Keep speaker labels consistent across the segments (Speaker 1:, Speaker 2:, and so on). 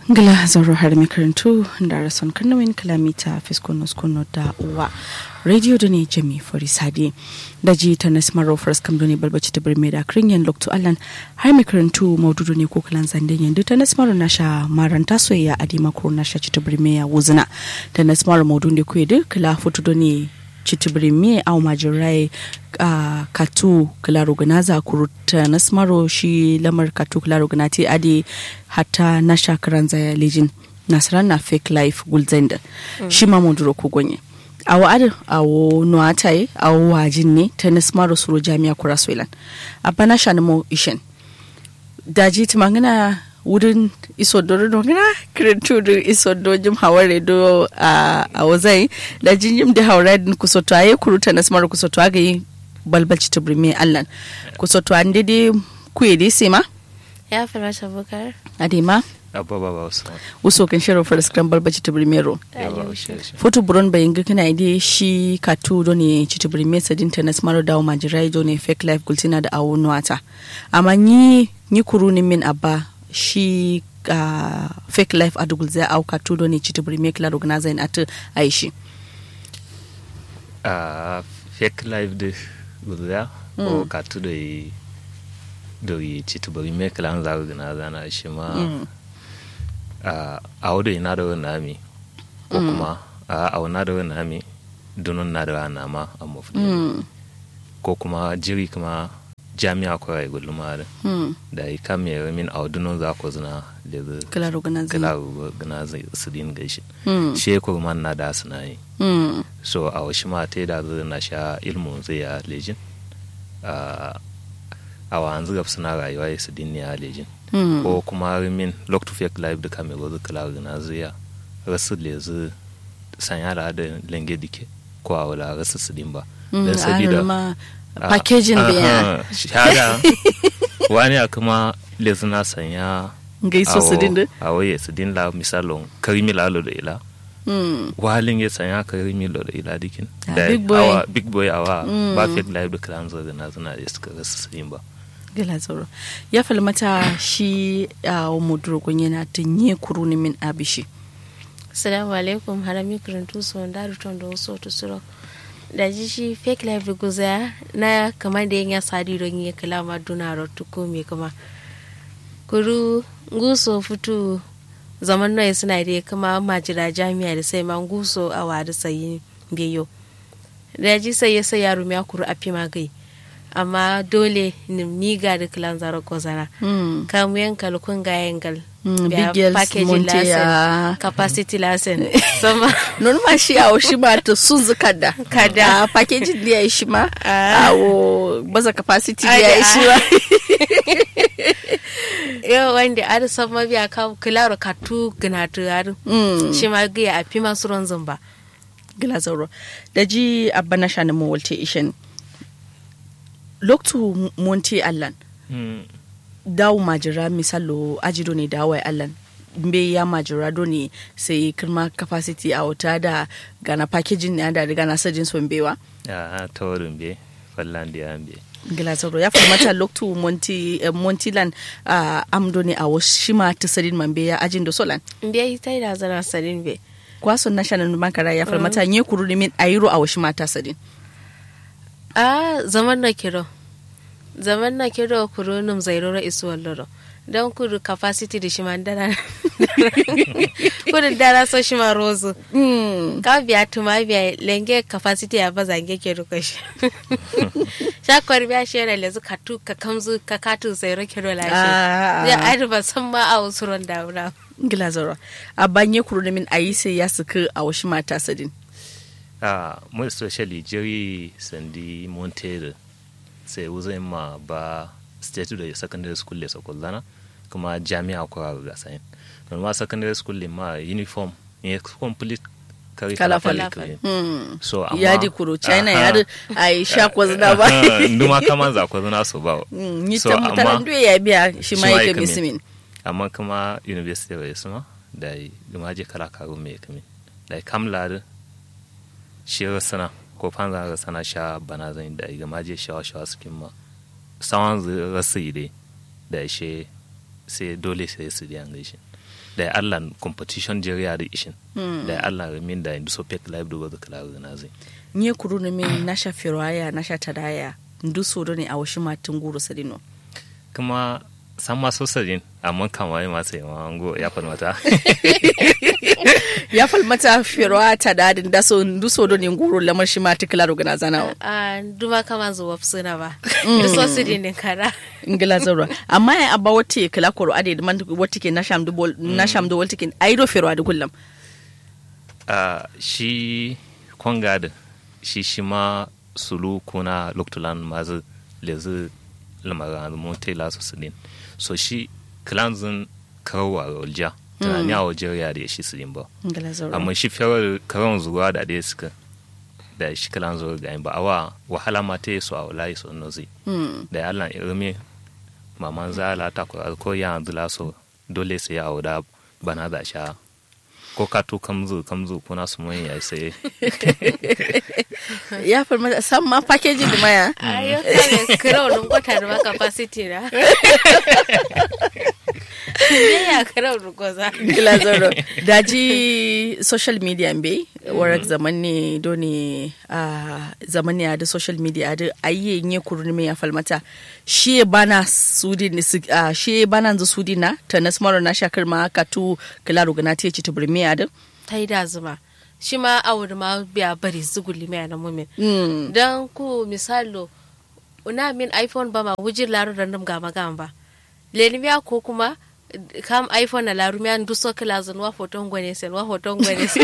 Speaker 1: ngila zaro har makarantu da rason kanawin kalamita fiskonos kono da uwa radio da ne jami fori sadi da ji ta na smaro first kam ne balbaci ta birme da kringen lokto allan har makarantu maududu ne ko kalan zanden yanzu ta na smaro na sha maranta soyayya a dima ko na sha ci ta birme ya wuzina ta na smaro maudu ne ko yadda kala foto da ne chitibirimi au majirai uh, katu kilaro ganaza kuruta nasmaro shi lamar katu kilaro ganati adi hata na shakaran zaya lijin nasarar na fake life gulzenda mm. shi ma munduro ku gonye awo adi awo nuatai awo wajin ne ta nasmaro suro jami'a kura soilan abana shanimo ishen daji tumangina wurin isodo do ngana kirintu do isodo jim haware do a a wazai da jinjim da haware din kusoto aye kuruta na smar kusoto aga yi balbalci to brime allan kusoto an dede kuye de sema
Speaker 2: ya farata bukar
Speaker 1: adema
Speaker 3: abba ba wasu
Speaker 1: uso kan shiro for scram balbalci to brime ro foto buron bayin ga kana ide shi katu do ne ci to brime sadin ta na smar dawo majirai do ne fake life gultina da awo nuata amma ni ni kuru ni min abba shi uh, fake life a dugul zai auka tudo ne ci tuburi me kila rogna zai ata aishi
Speaker 3: a fake life de gulza o ka tu da yi da yi ci tuburi me kila an zaga gana zana shi ma a audo ina da wani nami ko kuma a auna da wani nami dunun na da wani nama a mafi ko kuma jiri kuma jami'a kwarai gulma da da yi kam ya min audunon za ku zina da zai
Speaker 1: kila rogna zai
Speaker 3: kila gana zai su din gaishe shi ko man na da su na yi so a wasu ma ta da zai na sha ilmun zai ya lejin a wa an zuga suna rayuwa ya su din ya lejin ko kuma min look to fake life da kame gozu kila gana zai ya rasu lezu sanya da lenge dike ko a wala rasu su din ba
Speaker 1: don sabida packaging biya
Speaker 3: shahada wani a kuma lezuna sanya
Speaker 1: gaiso su dinda
Speaker 3: a waye su dinla misalon karimi lalo da ila walin ya sanya karimi lalo da ila dikin
Speaker 1: da big boy
Speaker 3: big boy awa ba fake live da kalan zaga na zuna da suka rasu su yin ba
Speaker 1: gila zoro ya falmata shi a mudurgun yana tunye kuruni min abishi
Speaker 2: assalamu alaikum harami kurintu so ndaru tondo so to suro da ji shi fake life guza na kamar da yin ya sadi don yi kalama duna rotu ko me kuma kuru guso fito zaman noye suna da kama majira jami'a da sai man guso a wada sayi biyo da ji sai ya sai yaro ya kuru a fi magai amma dole ni ga da kilan zaro ko zana kamu yankal kun ga yankal
Speaker 1: bigel monteya
Speaker 2: capacity lesson sama
Speaker 1: non ma shi awo shi ma to sun zu kada kada package dia shi ma awo baza capacity dia shi ma
Speaker 2: yau wanda ar sama biya ka kilaro katu gnatu ar shi ma ga a fi masu ron zumba
Speaker 1: gila zauro da ji abba na shani mu walte ishen loktu monte allan dawo majira misalo ajido ne dawo ya allan mbe ya majira do ne sai kirma capacity a wuta da gana packaging ne da gana sajin son bewa
Speaker 3: a ta wurin be fallan da yan be
Speaker 1: gila zaro ya mata loktu monti eh, montilan uh, amdo ne a washima ta sadin man be ya ajin da solan
Speaker 2: mbe ta da zana sadin be
Speaker 1: kwason national bankara ya farmata nye kuru ne min ayiro a washima ta sadin
Speaker 2: a zaman na kiro zaman na kiro kuro num zairora isu walloro don kudu capacity da shi man dara kudu dara so shi ma rozu ka biya tuma biya lenge capacity ya ba zange ke ruka shi shakwar biya shi yana lezu ka tu ka kamzu ka katu zairo kiro lashe ya adi ba san ma a wasu ron daura
Speaker 1: gila zaro a banye kuro da min ayi sai ya suka a washi mata sadin
Speaker 3: a mu especially jerry sandi montere sai wuzai ma ba state da secondary school le sokollana kuma jami'a ko ga sayin don ma secondary school le ma uniform ne complete kari
Speaker 1: kala
Speaker 3: kala
Speaker 1: fala
Speaker 3: kala so amma
Speaker 1: ya di kuro china ya di ai sha ko zina ba
Speaker 3: nduma kama za ko zina so ba
Speaker 1: ni
Speaker 3: So,
Speaker 1: ta
Speaker 3: amma-
Speaker 1: mutaran duya ya biya shi ma
Speaker 3: shi ma
Speaker 1: yake
Speaker 3: yake min.
Speaker 1: misimin
Speaker 3: amma kuma university wa yasma da gama je kala karo me kame da kamla da shi sana ko fanza ga sana sha bana zan da gama je shawa shawa sukin ma sawan rasu ide da shi sai dole sai su diyan gaishe da ya allah competition jeriya da ishin da ya allah min da indu so pek live do ga kala na zai
Speaker 1: nye kuru ne me nasha firwaya nasha tadaya ndu sodo ne a washi matin guru sadino
Speaker 3: kuma san ma sosajin amma kama yi masu yi mango ya falmata
Speaker 1: ya falmata firwa tadadin da so ndu sodo ne guru lamar shi ma tikla rogana zanawa
Speaker 2: a duma kama zuwa suna ba da so su din kara
Speaker 1: ngila zaura amma ya abba wata kala koro ade da man wata ke nasham do bol nasham do wata ke aido firwa da kullum
Speaker 3: a shi kwangada shi shi ma sulu kuna loktulan mazu lezu lamarin mun tela su sidin so shi kilanzin karawa rolja tunani a wajen ya da shi sidin ba
Speaker 1: ngila zaura
Speaker 3: amma shi fiyar karon zuwa da dai suka da shi kilan zuwa ga ba awa wahala ma ta yi su a wulayi su nozi da ya lan irmi maman zala ta ko ya yanzu laso dole sai ya auda bana da sha ko ka to kamzu kamzu kuna su mun ya sai
Speaker 1: ya falmata san ma package da maya
Speaker 2: ayo kare kira wani kwata da ma capacity na ne ya kira wani goza
Speaker 1: ngila zaura daji social media mbe warak zaman ne doni a zaman ne da social media da ayye nye kuru ne ya falmata shi bana sudi ne su- ah, shi bana zu sudi na ta nasmaro na shakar ma ka tu kila rugana ta ci tubur me da
Speaker 2: ta yi da zuma shi ma a wuri ma biya bari zuguli mai na mumin
Speaker 1: mm
Speaker 2: don ku misalo una min iphone ba ma wujin laru da nam gama gama ba lenimiya ko kuma kam iphone na laru miya ndu so kila zan wa foton gwene sen wa foton gwene sen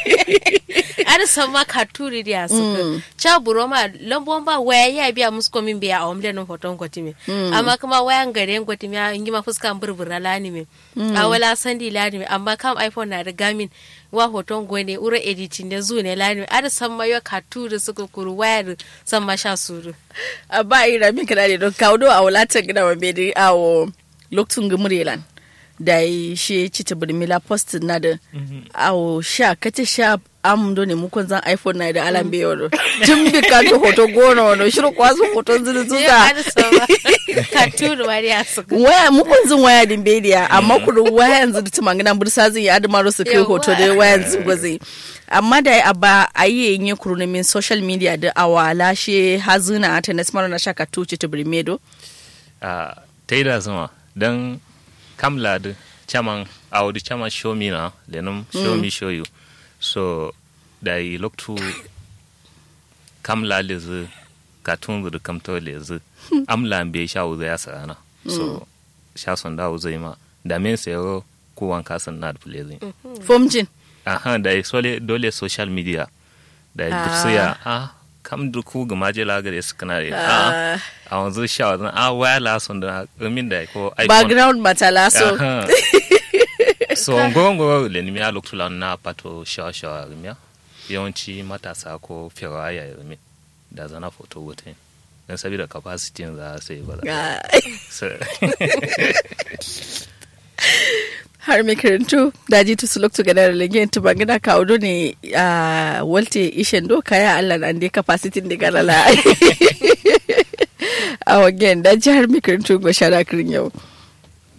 Speaker 2: ar sama ka turi dia su cha buro ma lambon ba waya ya biya musu komin biya a omle nan foton gwati me amma kuma wayan gare gwati me in ma fuskan burbura lani me a wala sandi lani me amma kam iphone na da gamin wa hoton gwene ura editing da zu ne lani me ar sama yo ka turi suka kuru wayar sama sha suru
Speaker 1: a ba ira min kana ne don kawo do a wulatan gida wa bedi a wo lokacin gumurelan da yi shi ci ta birmila post na da a wo sha kace sha am do ne mukon zan iphone na da alam be wado tun bi ka to hoto gona wado shiru kwazo hoton zulu
Speaker 2: Yo,
Speaker 1: zuza
Speaker 2: ar sama ka turi ma ya suka
Speaker 1: waya mukon zan waya din bediya amma kuru waya yanzu da tumangana bursa zai yi adamaro su kai
Speaker 2: Yawwa.
Speaker 1: hoto da waya yanzu gwazi amma da a ba a yi yin kuru ne min social media da awala shi hazuna ta nasmaro na shaka tuci ta birmedo
Speaker 3: a ta yi da zuma don kamla da chaman a wadi chaman show me na lenum show me show you so da yi loktu kamla lezi katun zuru kamto lezi amla be sha wuza ya sarana so sha son da wuza ma da men sayaro ko wanka san na da fulezi
Speaker 1: fomjin
Speaker 3: aha da yi sole dole social media da yi dupsiya a kam duku ga majela ga da suka na da a a wanzu sha wazan a waya la son da min da ko iphone
Speaker 1: background matala so
Speaker 3: Aha. so ngongo le ni ya loktu na pato sha sha miya yawanci matasa ko firaya ya mi da zana foto wuta dan saboda capacity za sai ba za
Speaker 1: Ah,
Speaker 3: so
Speaker 1: har mai karantu daji tu sulok tu gana legen tu bangina ka odo ne a walte ishen do kaya Allah na ande capacity de gana la a wagen daji har mai karantu go shara kirin yau